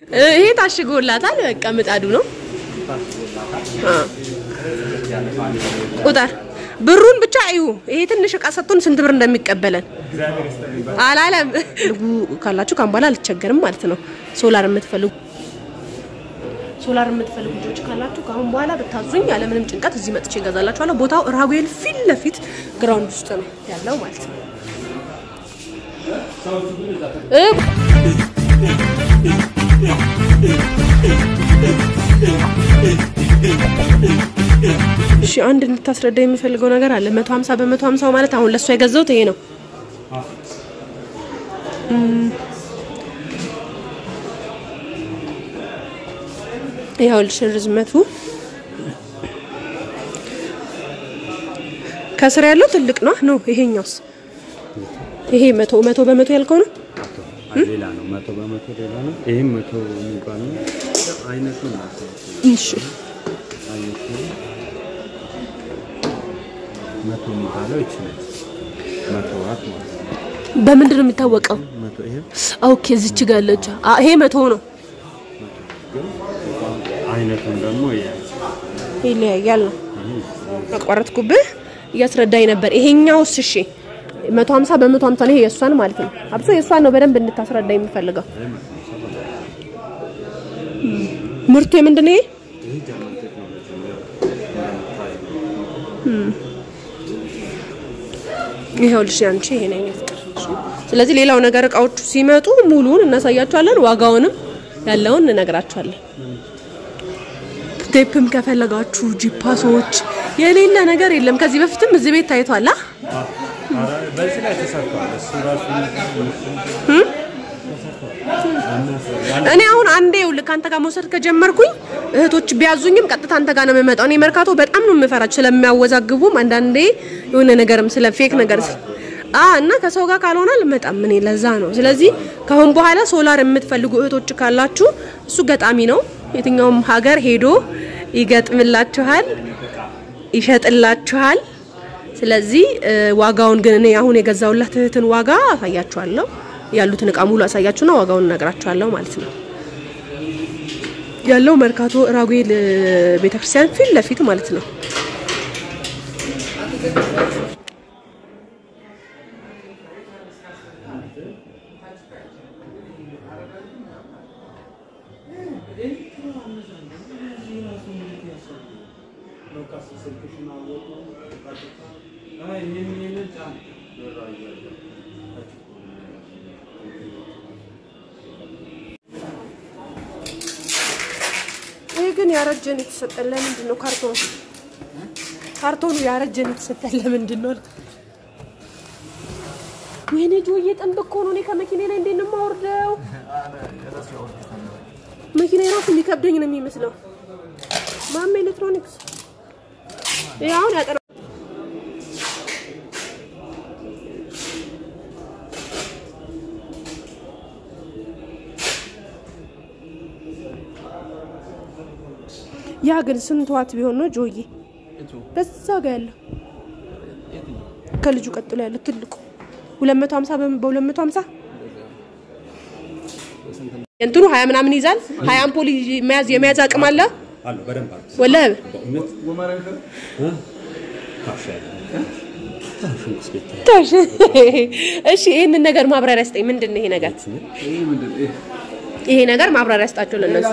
ይሄ ታሽጎላታል። በቃ ምጣዱ ነው። ቁጥር ብሩን ብቻ እዩ። ይሄ ትንሽ እቃ ሰጥቶን ስንት ብር እንደሚቀበለን አላለም። ካላችሁ ካም በኋላ አልቸገርም ማለት ነው። ሶላር የምትፈልጉ ሶላር የምትፈልጉ ልጆች ካላችሁ ከአሁን በኋላ ብታዙኝ ያለምንም ጭንቀት እዚህ መጥቼ እገዛላችኋለሁ። ቦታው ራጉኤል ፊት ለፊት ግራውንድ ውስጥ ነው ያለው ማለት ነው። እሺ አንድ እንድታስረዳ የምፈልገው ነገር አለ። 150 በ150 ማለት አሁን ለእሷ የገዛሁት ይሄ ነው። ይኸውልሽ ርዝመቱ ከስር ያለው ትልቅ ነው ነው። ይሄኛውስ ይሄ መቶ መቶ በመቶ ያልከው ነው። ሌላ ነው። መቶ በመቶ ሌላ ነው። ይህም መቶ የሚባል ነው። አይነቱ ነው። እሺ አይነቱ መቶ የሚባለው ይችላል። መቶ ዋት ማለት ነው። በምንድን ነው የሚታወቀው? መቶ ይሄ ኦኬ እዚች ጋር ያለች አ ይሄ መቶ ነው። አይነቱን ደግሞ ይለያያል ነው አቋረጥኩብህ። እያስረዳኝ ነበር። ይሄኛውስ እሺ 150 በ150 ነው። ይሄ የእሷን ማለት ነው። አብሶ የእሷን ነው በደንብ እንድታስረዳ የምፈልገው። ምርቱ የምንድን ነው? ይሄ ይህ ጀርመን ቴክኖሎጂ ነው። ይኸውልሽ ያንቺ ይሄ ነው የኔ ፍቅር። እሺ። ስለዚህ ሌላው ነገር እቃዎቹ ሲመጡ ሙሉውን እናሳያቸዋለን፣ ዋጋውንም ያለውን እንነግራቸዋለን። ቴፕም ከፈለጋችሁ ጂፓሶች የሌለ ነገር የለም። ከዚህ በፊትም እዚህ ቤት ታይቷል። አ? በዚህ ላይ ተሰርቷል። እሱ ራሱ እኔ አሁን አንዴ ይኸውልህ ከአንተ ጋር መውሰድ ከጀመርኩኝ እህቶች ቢያዙኝም ቀጥታ አንተ ጋር ነው የምመጣው። እኔ መርካቶ በጣም ነው የምፈራቸው ስለሚያወዛግቡም፣ አንዳንዴ የሆነ ነገርም ስለ ፌክ ነገር ስ- አ እና ከሰው ጋር ካልሆነ አልመጣም እኔ ለዛ ነው። ስለዚህ ከአሁን በኋላ ሶላር የምትፈልጉ እህቶች ካላችሁ እሱ ገጣሚ ነው። የትኛውም ሀገር ሄዶ ይገጥምላችኋል፣ ይሸጥላችኋል። ስለዚህ እ፣ ዋጋውን ግን እኔ አሁን የገዛውላት እህትን ዋጋ አሳያችኋለሁ። ያሉትን እቃ ሙሉ አሳያችሁና ዋጋውን እነግራችኋለሁ ማለት ነው። ያለው መርካቶ ራጉኤል እ፣ ቤተክርስቲያን ፊት ለፊት ማለት ነው። ይህ ግን ያረጀን የተሰጠን ለምንድን ነው? ካርቶኑ ካርቶኑ ያረጀን የተሰጠን ለምንድን ነው? ወይኔ ጆዬ ጥንብ እኮ ነው። እኔ ከመኪና ላይ እንዴት ነው የማወርደው? መኪና ራሱ የሚከብደኝ ነው የሚመስለው። ማማ ኤሌክትሮኒክስ ይሄ አሁን ያጠና ያ ግን ስንት ዋት ቢሆን ነው ጆዬ? በዛ ጋ ያለው ከልጁ ቀጥሎ ያለው ትልቁ 250 በ- በ250 እንትኑ 20 ምናምን ይዛል። 20 አምፖል ይዤ መያዝ የመያዝ አቅም አለ አለ በደንብ አለ። ወላሂ። በእውነት ካሽ ያለ ሽንኩርት ቤት ታሽ እሺ፣ ይሄንን ነገር ማብራሪያ ስጠኝ። ምንድን ነው ይሄ ነገር? ይሄ ነገር ማብራሪያ ስጣቸው ለነሱ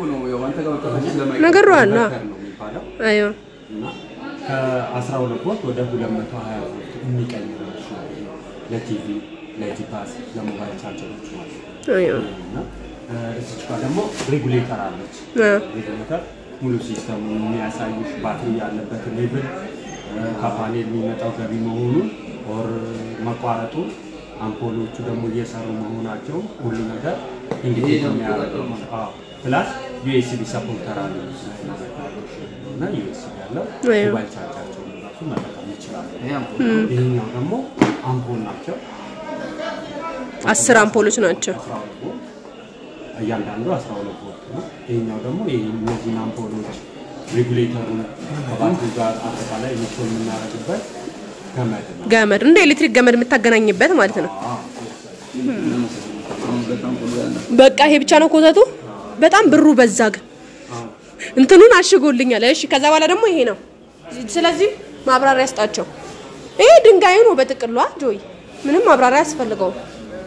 ነገሩ አለ። የሚባለው አዮ እና ከ12 ቮልት ወደ 220 ቮልት የሚቀይር ነው። ለቲቪ፣ ለጂፓስ፣ ለሞባይል ቻርጀሮች ማለት ነው። አዮ እና እዚች ጋር ደግሞ ሬጉሌተር አለች። አ ሬጉሌተር ሙሉ ሲስተሙ የሚያሳይሽ ባትሪ ያለበትን ሌብል ከፓኔል የሚመጣው ገቢ መሆኑን ኦር መቋረጡ አምፖሎቹ ደግሞ እየሰሩ መሆናቸው ሁሉ ነገር እንግዲህ የሚያደርገው አዎ። ፕላስ ዩኤስቢ ሰፖርተር አለ እና ዩኤስቢ ያለው አዎ። ሞባይል ቻርጃቸውን ራሱ መጠቀም ይችላሉ። ይህኛው ደግሞ አምፖል ናቸው። አስር አምፖሎች ናቸው። 12 ቮልት እያንዳንዱ 12 ቮልት ነው። ይሄኛው ደግሞ ይሄ እነዚህን አምፖሎች ሬጉሌተሩን ከባትሪ ጋር አጠቃላይ ኢንስቶል የምናደርግበት ገመድ ነው። ገመድ እንደ ኤሌክትሪክ ገመድ የምታገናኝበት ማለት ነው። በቃ ይሄ ብቻ ነው ኮተቱ። በጣም ብሩ በዛ ግን እንትኑን አሽጎልኛል። እሺ ከዛ በኋላ ደግሞ ይሄ ነው። ስለዚህ ማብራሪያ ያስጣቸው። ይሄ ድንጋዩ ነው በጥቅሏ ጆይ፣ ምንም ማብራሪያ ያስፈልገውም።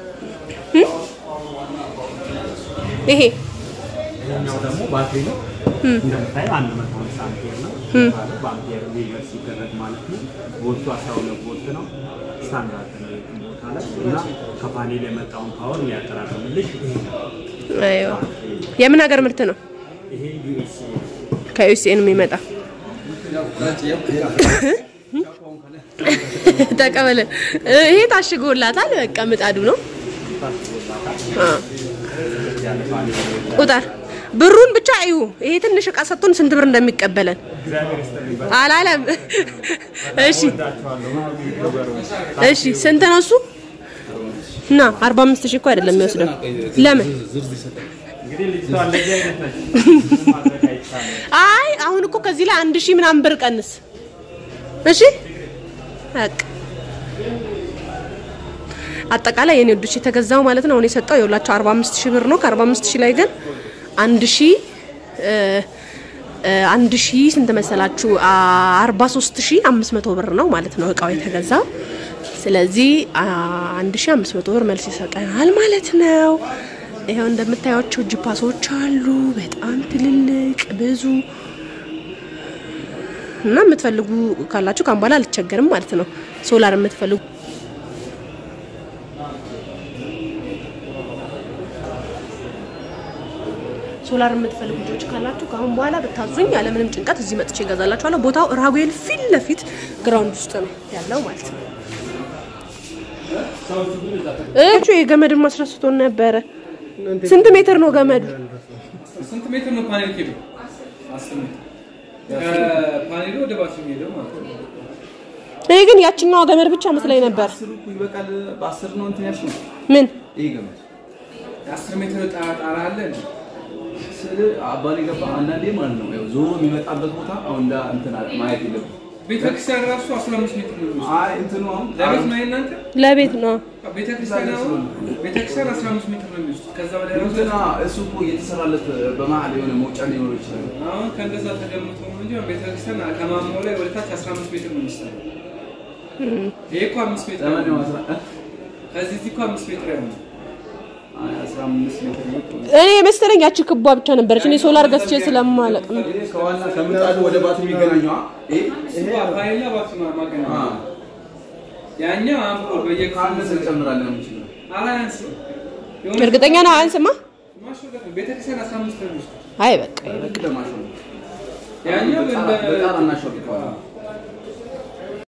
ይሄ ይሄኛው ደግሞ ባትሪ ነው። እንደምታየው አንድ መቶ ሃምሳ አምፔር ነው። በአምፔር ሜዥር ሲደረግ ማለት ነው። ቮልቱ 12 ቮልት ነው። ስታንዳርድ ነው የትም ቦታ ላይ እና ከፓኔል የመጣውን ፓወር የሚያጠራቅምልሽ ይሄ ነው። አይዋ የምን ሀገር ምርት ነው? ይሄ ዩኤስኤ ከዩኤስኤን የሚመጣ ተቀበለ። ይሄ ታሽጎላታል። በቃ ምጣዱ ነው። አ ያለ ፓኔል ቁጥር ብሩን ብቻ እዩ። ይሄ ትንሽ እቃ ሰጥቶን ስንት ብር እንደሚቀበለን እግዚአብሔር ይስጥልኝ። አላለም። እሺ ወዳችኋለሁ። ገበሬዎች እሺ፣ ስንት ነው እሱ? እና 45 ሺህ እኮ አይደለም የሚወስደው። ለምን? እንግዲህ ልጅቷ እንደዚህ አይነት ነች። ማድረግ አይቻልም። አይ አሁን እኮ ከዚህ ላይ አንድ ሺህ ምናምን ብር ቀንስ። እሺ በቃ አጠቃላይ የኔ ወዶች የተገዛው ማለት ነው። አሁን የሰጠው የሁላቸው 45 ሺህ ብር ነው። ከ45 ሺህ ላይ ግን አንድ ሺህ እ እ አንድ ሺህ ስንት መሰላችሁ? 43 ሺህ 500 ብር ነው ማለት ነው እቃው የተገዛው። ስለዚህ አ, 1500 ብር መልስ ይሰጠናል ማለት ነው። ይኸው እንደምታያቸው ጂፓሶች አሉ፣ በጣም ትልልቅ ብዙ እና የምትፈልጉ ካላችሁ ካሁን በኋላ አልቸገርም ማለት ነው። ሶላር የምትፈልጉ ሶላር የምትፈልጉ ልጆች ካላችሁ ከአሁን በኋላ ብታዙኝ ያለምንም ጭንቀት እዚህ መጥቼ እገዛላችኋለሁ። ቦታው ራጉኤል ፊት ለፊት ግራውንድ ውስጥ ነው ያለው ማለት ነው። እቹ የገመድን ማስረስቶን ነበረ። ስንት ሜትር ነው ገመዱ? ስንት ሜትር ነው ፓኔል ኬብል? አስር ሜትር ከፓኔሉ ወደ ባትሪ የሚሄደው ማለት ነው። ይሄ ግን ያችኛዋ ገመድ ብቻ መስላኝ ነበር። አስሩ እኮ ይበቃል። በአስር ነው እንትን ያልሽው ምን ይሄ ገመድ የአስር ሜትር ጣ- ጣራ አለ እንዴ? ስል አባል የገባ አንዳንዴ ማለት ነው ያው ዞሮ የሚመጣበት ቦታ አሁን እንዳ እንትን አለ ማየት የለብም። ቤተክርስቲያን ራሱ 15 ሜትር ነው የሚወስደው። አይ እንትኑ አሁን ለቤት ነው የእናንተ? ለቤት ነው? ቤተክርስቲያን አሁን ቤተክርስቲያን 15 ሜትር ነው የሚወስደው። ከዛ በላይ ራሱ እንትና እሱ እኮ እየተሰራለት በመሀል የሆነ መውጫ ሊኖር ይችላል። አሁን ከእንደዛ ተገምቶ ነው እንጂ አሁን ቤተክርስቲያን ከማማው ላይ ወደ ታች 15 ሜትር ነው የሚሰራው። ይሄ እኮ 5 ሜትር ነው። ለማንኛውም አስራ እ? ከዚህ እዚህ እኮ 5 ሜትር ያው ነው። አይ አስራ አምስት ሜትር ነው። እኔ የመሰለኝ ያቺ ክቧ ብቻ ነበረች። እኔ ሶላር ገዝቼ ስለማለቅ ነው። ይሄ ከዋና ከምጣዱ ወደ ባትሪ የሚገናኘው አ? ይሄ እሱ ፓኔልና ባትሪ ማ- ማገናኘት አ ያኛው አምፖል በየክፍሉ ካነሰ እንጨምራለን ነው የምንችለው። አላያንስም። የሆነ እርግጠኛ ነው አንስማ። ማሽወደድ ነው። ቤተክርስቲያን 15 ነው የሚወስደው። አይ በቃ ግድ ለማሽን ነው። ያኛው በጣራ- እንደ በጣራ እናሸዋለን።